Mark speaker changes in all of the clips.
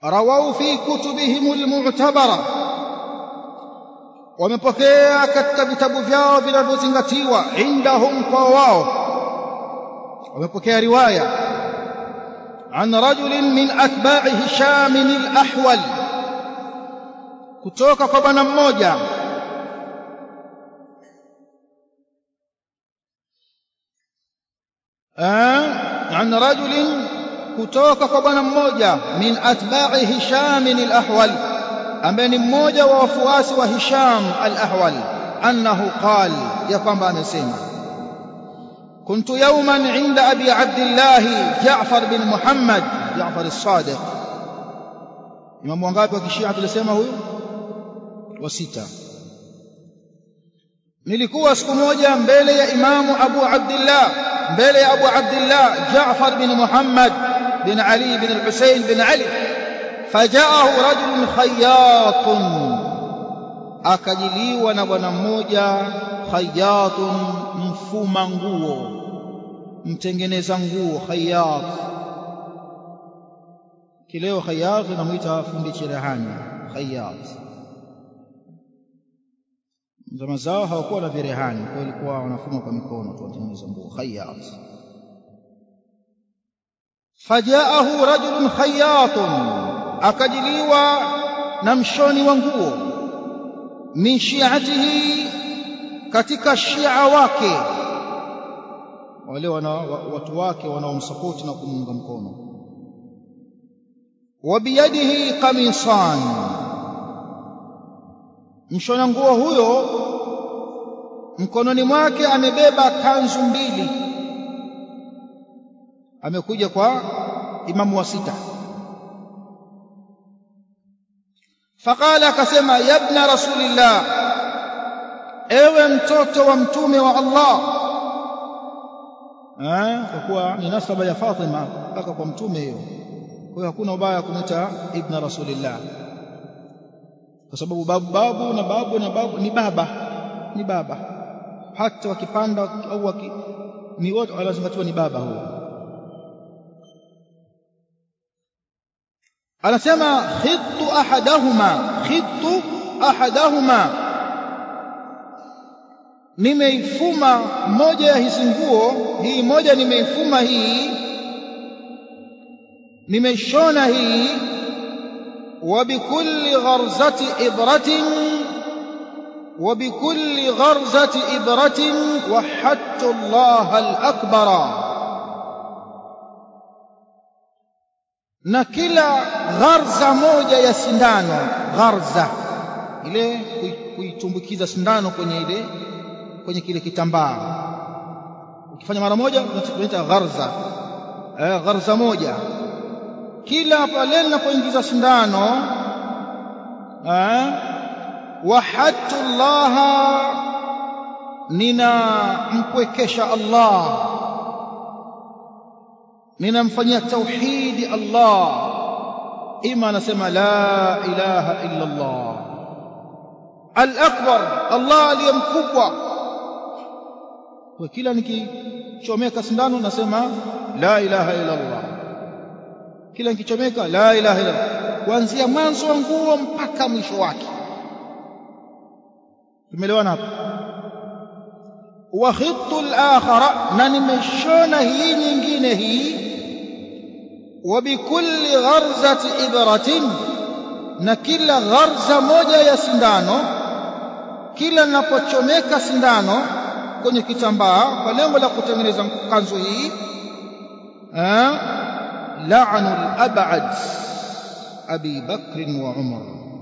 Speaker 1: rawau fi kutubihim almu'tabara wamepokea katika vitabu vyao vinavyozingatiwa indahum kwa wao wamepokea riwaya an rajulin min atba'i hisham al-ahwal kutoka kwa bwana mmoja an rajulin kutoka kwa bwana mmoja min atba'i hisham al-ahwal ambaye ni mmoja wa wafuasi wa hisham al-ahwal annahu qal ya kwamba amesema كنت يوما عند أبي عبد الله جعفر بن محمد جعفر الصادق إمام wangapi wa kishia tulisema huyu wa sita nilikuwa siku moja mbele ya imamu Abu Abdullah mbele ya Abu Abdullah Jaafar bin Muhammad bin Ali bin al-Husayn bin Ali fajaahu rajulun khayyatun akajiliwa na bwana mmoja khayyatun mfuma nguo mtengeneza nguo khayyat kileo khayyat namuita fundi cherehani khayyat zama zao hawakuwa na virehani kwa ilikuwa wanafuma kwa mikono tu watengeneza nguo khayyat fajaahu rajulun khayyatun akajiliwa na mshoni wa nguo min shi'atihi katika shia wake wale wana, watu wake wanaomsapoti na kumuunga mkono wa biyadihi qamisan mshona nguo huyo mkononi mwake amebeba kanzu mbili amekuja kwa imamu wa sita faqala akasema yabna rasulillah ewe mtoto wa mtume wa Allah eh kwa kuwa ni nasaba ya Fatima mpaka kwa mtume hiyo kwa hiyo hakuna ubaya kumwita ibna rasulillah kwa sababu babu babu na babu na babu ni baba ni baba hata wakipanda au waki, ni wote wanazingatiwa ni baba huyo anasema khittu ahadahuma khittu ahadahuma nimeifuma moja ya hizi nguo hii moja nimeifuma hii nimeishona hii وبكل غرزة إبرة وبكل غرزة إبرة وحدت الله الأكبر na kila gharza moja ya sindano gharza ile kuitumbukiza sindano kwenye ile kwenye kile kitambaa ukifanya mara moja tunaita gharza eh, gharza moja kila pale ninapoingiza sindano eh, wahadtu llaha ninampwekesha Allah ninamfanyia tauhidi Allah ima anasema la ilaha illa Allah al-akbar Allah aliye mkubwa kwa kila nikichomeka sindano nasema la ilaha illa Allah kila nikichomeka la ilaha illa kuanzia mwanzo wa nguo mpaka mwisho wake tumeelewana hapo wa khittu al-akhara na nimeshona hii nyingine hii wa bikulli gharzati ibratin na kila gharza moja ya sindano kila ninapochomeka sindano kwenye kitambaa kwa lengo la kutengeneza kanzu hii لعن الأبعد أبي بكر وعمر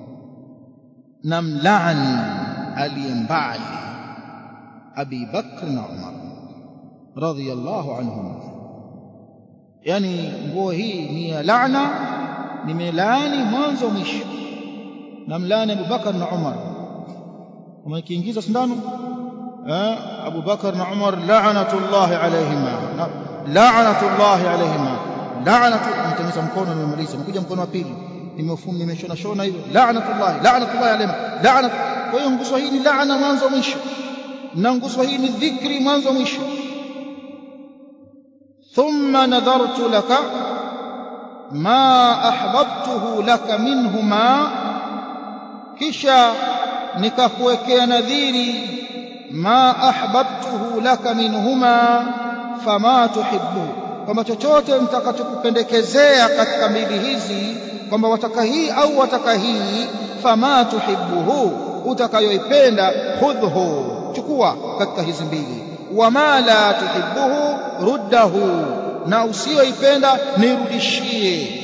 Speaker 1: نم لعن الينبعي أبي بكر وعمر رضي الله عنهم يعني nguo hii ni ya laana nimelaani mwanzo mwisho namlaani Abubakar na Umar umekiingiza sindano Abu Bakar na Umar la'natullahi alayhima la'natullahi alayhima la'natu nitameza mkono nimemaliza nikuja mkono wa pili nimefunga nimeshona shona hivyo la'natullahi la'natullahi alayhima la'nat kwa hiyo nguzo hii ni laana mwanzo mwisho na nguzo hii ni dhikri mwanzo mwisho thumma nadhartu laka ma ahbabtuhu laka minhuma kisha nikakuwekea nadhiri ma ahbabtuhu laka minhuma fama tuhibbu kwamba chochote mtakachokupendekezea katika mbili hizi kwamba wataka hii au wataka hii fama tuhibbuhu utakayoipenda khudhhu chukua katika hizi mbili wama la tuhibbuhu ruddahu na usiyoipenda nirudishie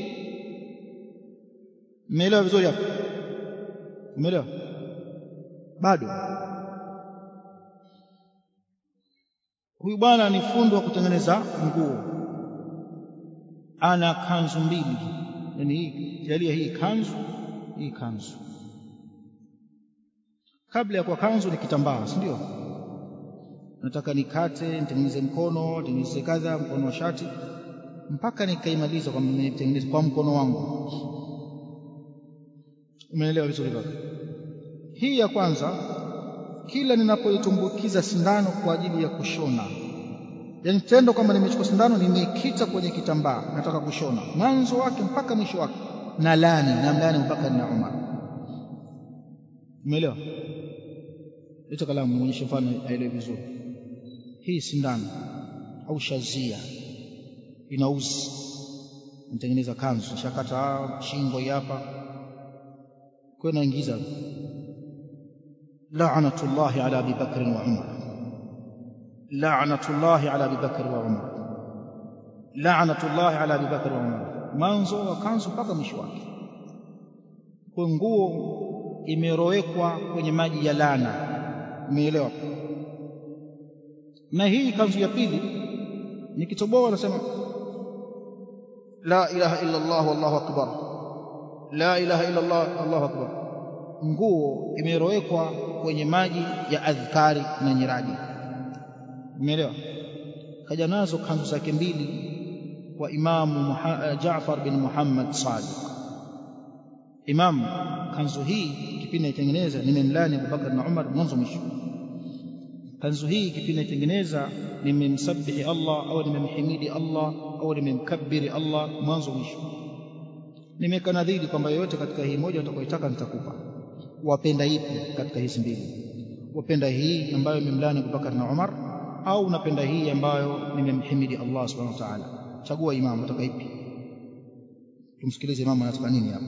Speaker 1: umeelewa vizuri hapo umeelewa bado huyu bwana ni fundi wa kutengeneza nguo ana kanzu mbili yani hii jalia hii kanzu hii kanzu kabla ya kuwa kanzu ni kitambaa si ndio nataka nikate nitengeneze mkono nitengeneze kadha mkono wa shati mpaka nikaimaliza kwa nitengeneze kwa mkono wangu umeelewa vizuri baba hii ya kwanza kila ninapoitumbukiza sindano kwa ajili ya kushona yaani tendo kwamba nimechukua sindano nimeikita kwenye kitambaa nataka kushona mwanzo wake mpaka mwisho wake na lani na mlani Abubakar na Umar umeelewa hicho kalamu muonyeshe mfano aelewe vizuri hii sindano au shazia inauzi nitengeneza kanzu shakata shingo hapa kwa naingiza la'natullahi ala Abi Bakr wa Umar la'natullahi ala Abi Bakr wa Umar la'natullahi ala Abi Bakr wa Umar mwanzo wa kanzu mpaka mwisho wake kwa nguo imerowekwa kwenye maji ya lana umeelewa na hii kanzu ya pili nikitoboa anasema la ilaha illa Allah wallahu akbar la ilaha illa Allah Allahu akbar nguo imerowekwa kwenye maji ya adhkari na nyiradi umeelewa kaja nazo kanzu zake mbili kwa imamu Jaafar bin Muhammad Sadiq imam kanzu hii kipindi naitengeneza nimemlani Abubakar na Umar mwanzo mwisho kanzu hii kipindi naitengeneza nimemsabihi Allah au nimemhimidi Allah au nimemkabiri Allah mwanzo mwisho nimeweka nadhiri kwamba yoyote katika hii moja utakayoitaka nitakupa wapenda ipi katika hizi mbili wapenda hii ambayo imemlani Abubakar na Umar au unapenda hii ambayo nimemhimidi Allah subhanahu wa ta'ala chagua imam utaka ipi tumsikilize imam anataka nini hapa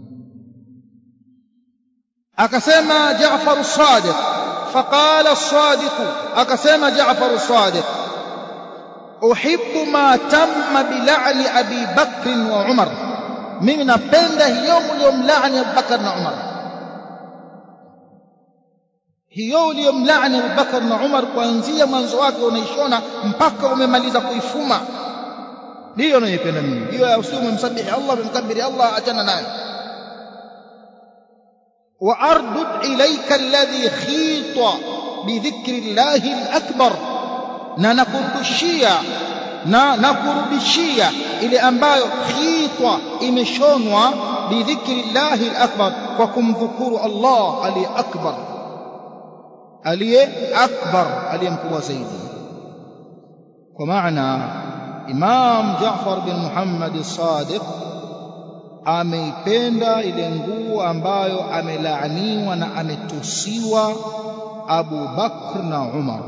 Speaker 1: akasema Jaafar as-Sadiq فقال الصادق أقسم جعفر الصادق أحب ما تم بلعن أبي بكر وعمر من نبنده يوم يوم لعن أبي بكر وعمر hiyo uliyomlaani Abubakar na Umar kuanzia mwanzo wake unaishona mpaka umemaliza kuifuma ndiyo naipenda mimi hiyo usio umemsabihi Allah umemkabiri Allah achana nayo وأردد إليك الذي خيط بذكر الله الأكبر na nakurudishia na nakurudishia ile ambayo khitwa imeshonwa bidhikri llahi alakbar kwa kumdhukuru Allah aliye akbar aliye akbar aliye mkubwa zaidi kwa maana Imam Jaafar bin Muhammad as-Sadiq ameipenda ile nguo ambayo amelaaniwa na ametusiwa Abu Bakr na Umar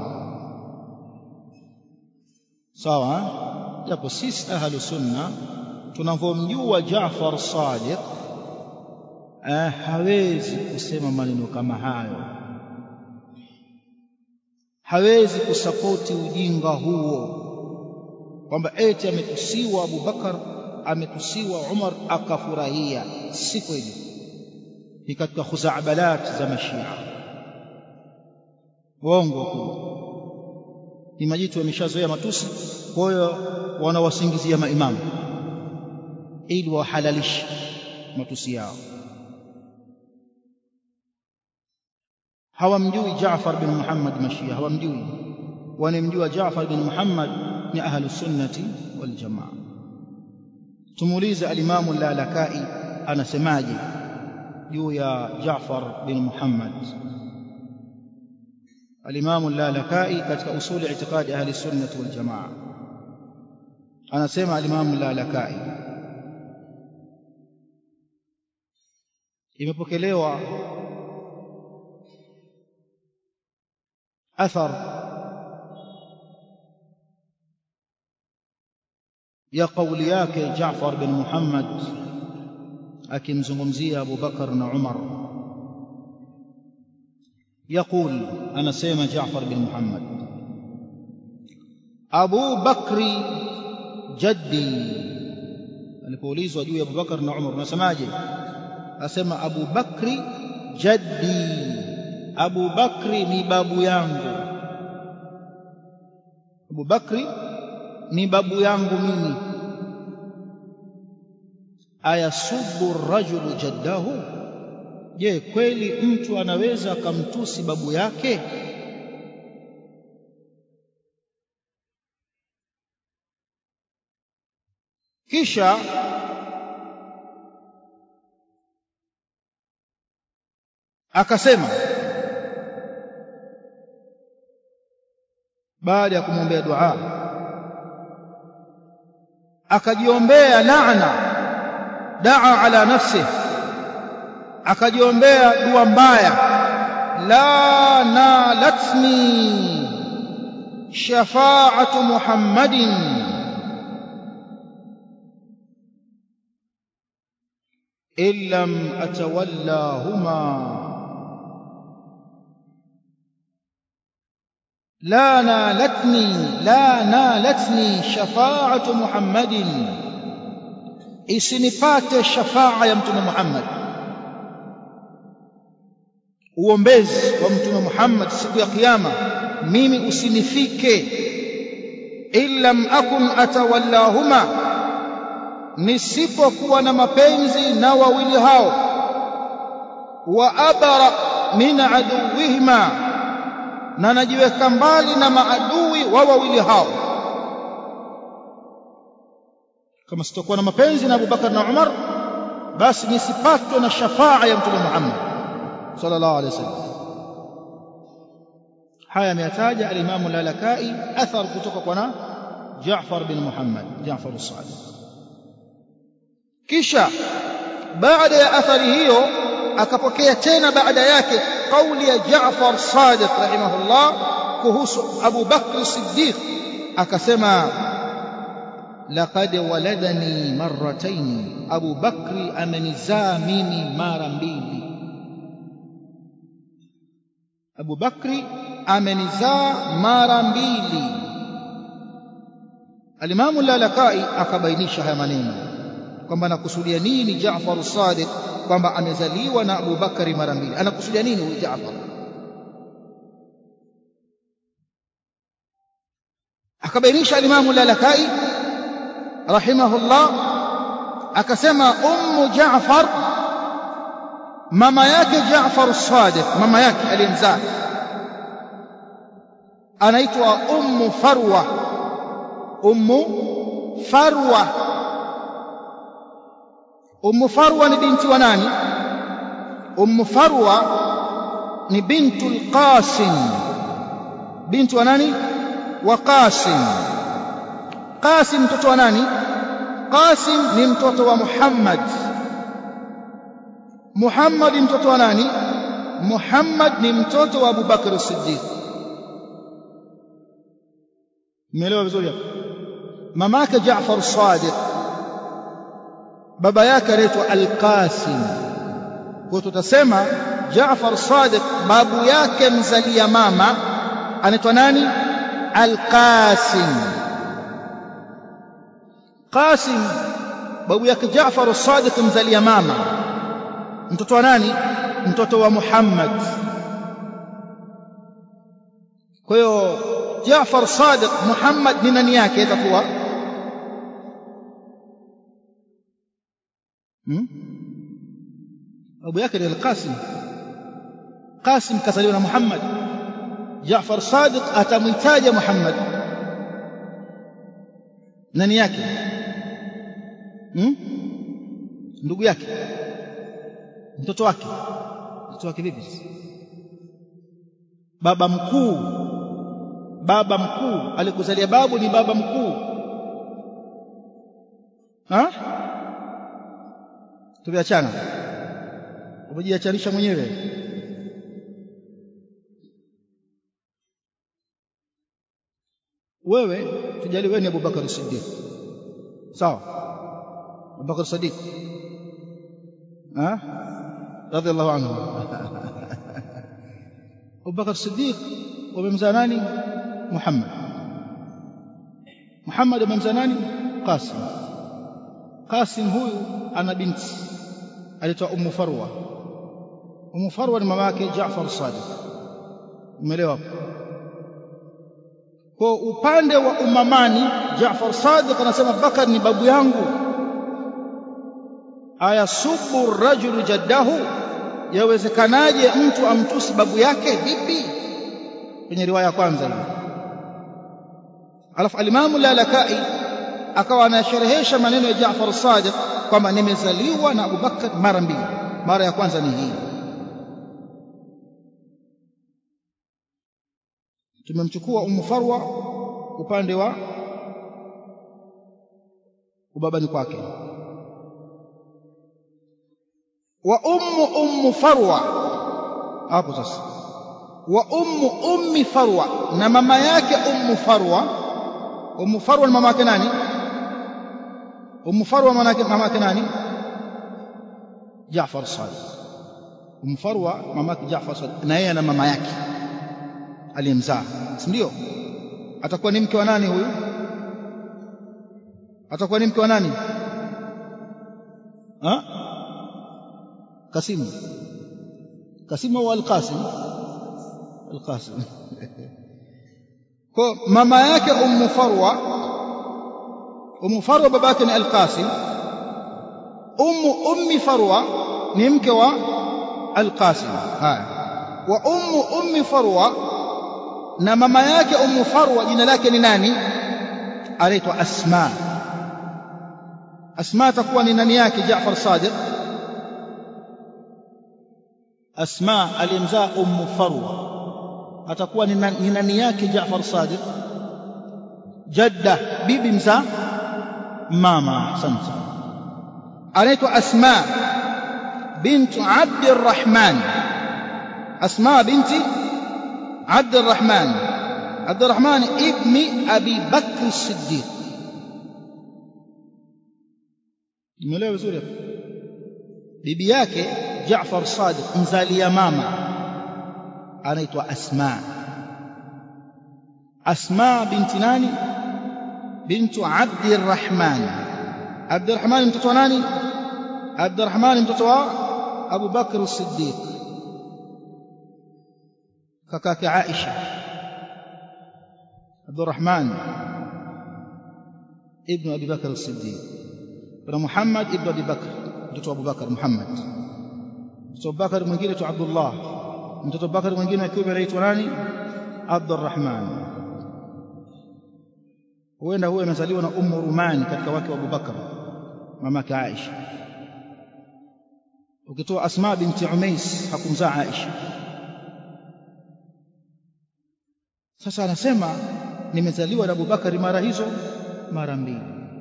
Speaker 1: sawa japo sisi ahlu sunna tunavyomjua Jaafar Sadiq eh, hawezi kusema maneno kama hayo hawezi kusapoti ujinga huo kwamba eti ametusiwa Abu Bakar ametusiwa Umar akafurahia si kweli ni katika khuzaabalat za mashia uongo tu ni majitu yameshazoea matusi kwa hiyo wanawasingizia maimamu ili wahalalishe matusi yao hawamjui Jaafar bin Muhammad mashia hawamjui wanamjua Jaafar bin Muhammad ni ahlu sunnati wal jamaa tumuulize alimamu lalakai anasemaje juu ya Jaafar bin Muhammad alimamu lalakai katika usuli itikadi ahli sunnati wal jamaa anasema alimamu lalakai imepokelewa athar ya kauli yake Jaafar bin Muhammad akimzungumzia Abu Bakar na Umar يقول أنا سيما جعفر بن محمد أبو بكر جدي alipoulizwa juu ya Abubakar na Umar unasemaje asema Abu Bakri jaddi Abu Bakri ni babu yangu Abu Bakri ni babu yangu mimi ayasubu rajulu jaddahu je kweli mtu anaweza akamtusi babu yake kisha akasema baada ya kumwombea dua akajiombea laana daa ala nafsihi akajiombea dua mbaya la nalatni shafaatu muhammadin in lam atawallahuma لا نالتني لا نالتني شفاعة محمد isinipate shafaa ya mtume Muhammad uombezi wa mtume Muhammad siku ya kiyama mimi usinifike illam akun atawallahuma nisipokuwa na mapenzi na wawili hao wa abara min aduwihima na najiweka mbali na maadui wa wawili hao kama sitakuwa na mapenzi na Abubakar na Umar basi nisipatwe na shafaa ya mtume Muhammad sallallahu alaihi wasallam haya ameyataja al-Imam al-Lalakai athar kutoka kwa na Jaafar bin Muhammad Jaafar as-Sadiq kisha baada ya athari hiyo akapokea tena baada yake kauli ya Jaafar Sadiq rahimahullah kuhusu Abu Bakr Siddiq akasema laqad waladani marratayn Abu Bakri amenizaa mimi mara mbili Abu Bakri amenizaa mara mbili Alimamu Lalakai akabainisha haya maneno kwamba anakusudia nini Jaafar Sadiq kwamba amezaliwa na Abu Bakari mara mbili anakusudia nini huyu Jaafar akabainisha Alimamu Lalakai rahimahullah akasema ummu Jaafar mama yake Jaafar Sadiq mama yake aliyemzaa anaitwa ummu Farwa ummu Farwa ummu Farwa ni binti wa nani ummu Farwa ni bintu al-Qasim binti wa nani wa Qasim Qasim mtoto wa nani Qasim ni mtoto wa Muhammad Muhammad mtoto wa nani Muhammad ni mtoto wa Abu Bakr as-Siddiq Umeelewa vizuri hapo mama yake Jaafar Sadiq baba yake anaitwa Al-Qasim kwa tutasema Jaafar Sadiq babu yake mzalia mama anaitwa nani Al-Qasim Qasim babu yake Jaafar Sadiq mzalia mama mtoto wa nani mtoto wa Muhammad kwa hiyo Jaafar Sadiq Muhammad ni nani yake itakuwa hmm? babu yake ni Al-Qasim Qasim kazaliwa na Muhammad Jaafar Sadiq atamwitaja Muhammad nani yake hmm? ndugu yake mtoto wake mtoto wake vipi baba mkuu baba mkuu alikuzalia babu ni baba mkuu ha tumeachana umejiachanisha mwenyewe wewe tujali wewe ni Abubakar Siddiq sawa Abubakar Siddiq ah radhiallahu anhu Abubakar Siddiq wamemzaa nani Muhammad Muhammad amemzaa nani Qasim Qasim huyu ana binti alitwa Ummu Farwa Ummu Farwa ni mama yake Jaafar Sadiq umeelewa kwa upande wa umamani Jaafar Sadiq anasema Bakar ni babu yangu aya subu rajulu jaddahu yawezekanaje mtu amtusi babu yake vipi kwenye riwaya ya kwanza hiyo alafu alimamu lalakai akawa anasherehesha maneno ya Jaafar Sadiq kwamba nimezaliwa na Abubakar mara mbili mara ya kwanza ni hii tumemchukua Ummu Farwa upande wa ubabani kwake wa ummu ummu Farwa hapo sasa wa ummu ummi Farwa na mama yake ummu Farwa ummu Farwa ni mama yake nani ummu Farwa mama yake nani Jaafar Sadiq ummu Farwa mama yake Jaafar Sadiq na yeye na mama yake aliyemzaa si ndio atakuwa ni mke wa nani huyu atakuwa ni mke wa nani ha Kasim Kasim au Al-Qasim Al-Qasim kwa mama yake Ummu Farwa Ummu Farwa baba yake ni Al-Qasim Ummu Ummi Farwa ni mke wa Al-Qasim haya wa Ummu Ummi Farwa na mama yake Ummu Farwa jina lake ni nani anaitwa Asma Asma atakuwa ni nani yake Jaafar Sadiq Asma aliyemzaa Ummu Farwa atakuwa ni nani yake Jaafar Sadiq jadda bibi mzaa mama asante anaitwa Asma bintu Abd Arrahman Asma binti عبد الرحمن عبد الرحمن ابن أبي بكر الصديق umeelewa vizuri hapo bibi yake Jaafar Sadiq mzalia mama anaitwa Asma Asma binti nani bintu Abdi Rahman Abdi Rahman mtoto wa nani Abdi Rahman mtoto wa Abu Bakr as-Siddiq kakake Aisha Abdurrahman ibn Abi Bakr as-Siddiq na Muhammad ibn Abi Bakr mtoto wa Abu Bakr Muhammad mtoto wa Bakr mwingine tu Abdullah mtoto wa Bakr mwingine akiwa anaitwa nani Abdurrahman huenda huyo amezaliwa na Ummu Rumani katika wake wa Abu Bakr mamake Aisha ukitoa Asma binti Umais hakumzaa Aisha Sasa anasema nimezaliwa na Abubakari mara hizo mara mbili.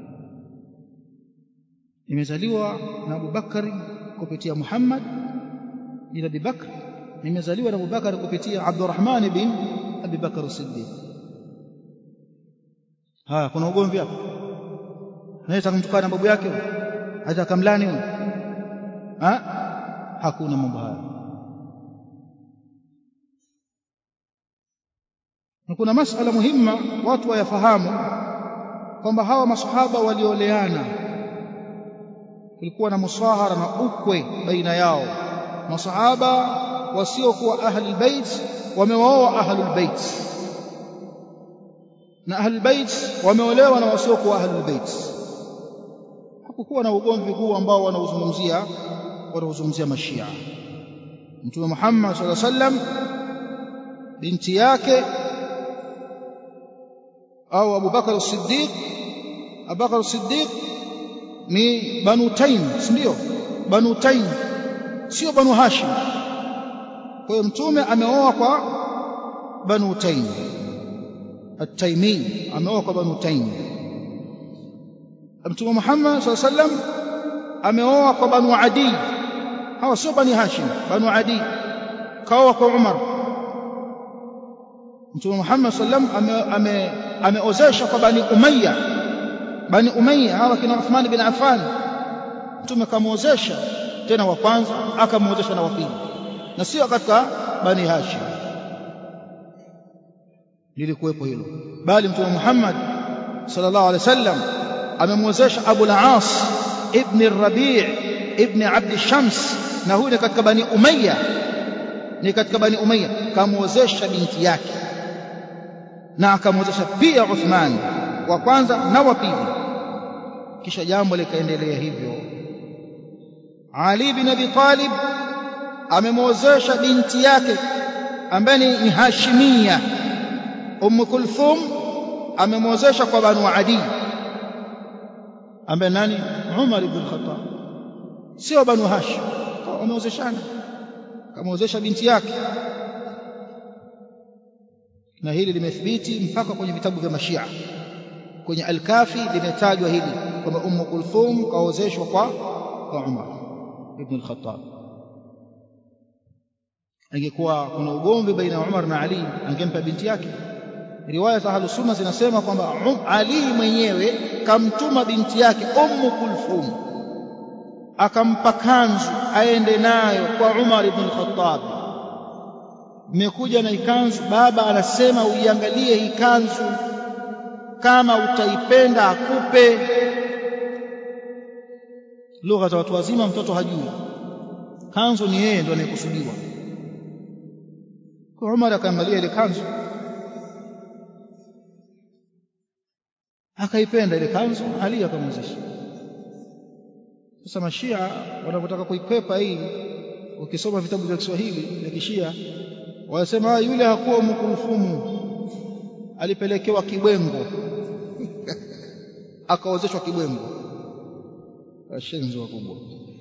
Speaker 1: Nimezaliwa na Abubakari kupitia Muhammad bin Abi Bakr, nimezaliwa na Abubakari kupitia Abdurrahman bin Abi Bakr Siddiq. Haya, kuna ugomvi hapo? Anaweza kumtukana babu yake, hata kamlani huyo? Ha? Hakuna mambo haya. na kuna masala muhimma watu wayafahamu kwamba hawa masahaba walioleana kulikuwa na musahara na ukwe baina yao masahaba wasiokuwa ahli bait wamewaoa ahlul bait na ahlul bait wameolewa na wasiokuwa ahlul bait hakukuwa na ugomvi huu ambao wanauzungumzia wanauzungumzia mashia mtume Muhammad sallallahu alaihi wasallam binti yake au Abu Bakar as-Siddiq Abu Bakar as-Siddiq ni Banu Taim si ndio Banu Taim sio Banu Hashim kwa hiyo mtume ameoa kwa Banu Taim At-Taimi ameoa kwa Banu Taim Mtume Muhammad sallallahu alaihi wasallam ameoa kwa Banu Adi hawa sio bani hashim banu adi kaoa kwa umar mtume muhammad sallam ameozesha kwa bani umayya bani umayya hawa kina uthman bin affan mtume kamwozesha tena wa kwanza akamwozesha na wa pili na sio katika bani hashim lilikuwepo hilo bali mtume Muhammad sallallahu alaihi wasallam amemwezesha Abu al-As ibn Rabi' ibn Abd Shams na huyu ni katika bani Umayya ni katika bani Umayya kamwezesha binti yake na akamwezesha pia Uthman wa kwanza na wa pili kisha jambo likaendelea hivyo Ali bin Abi Talib amemwozesha binti yake ambaye ni Hashimia Umm Kulthum amemwozesha kwa Banu Adi ambaye nani Umar ibn Khattab sio Banu Hashim wameozeshana kamwozesha binti yake na hili limethibiti mpaka kwenye vitabu vya Mashia kwenye Al-Kafi limetajwa hili kwamba Umm Kulthum kaozeshwa kwa kwa Umar ibn al-Khattab angekuwa kuna ugomvi baina ya Umar na Ali angempa binti yake riwaya za Ahlus Sunna zinasema kwamba Ali mwenyewe kamtuma binti yake Ummu Kulthum akampa kanzu aende nayo kwa Umar ibn al-Khattab imekuja na ikanzu baba anasema uiangalie hii kanzu kama utaipenda akupe lugha za watu wazima mtoto hajui kanzu ni yeye ndo anayekusudiwa kwa Umar akaangalia ile kanzu akaipenda ile kanzu Ali akamwezesha sasa mashia wanapotaka kuikwepa hii ukisoma vitabu vya Kiswahili vya kishia wanasema yule hakuwa mkurufumu alipelekewa kibwengo akaozeshwa kibwengo washenzi wakubwa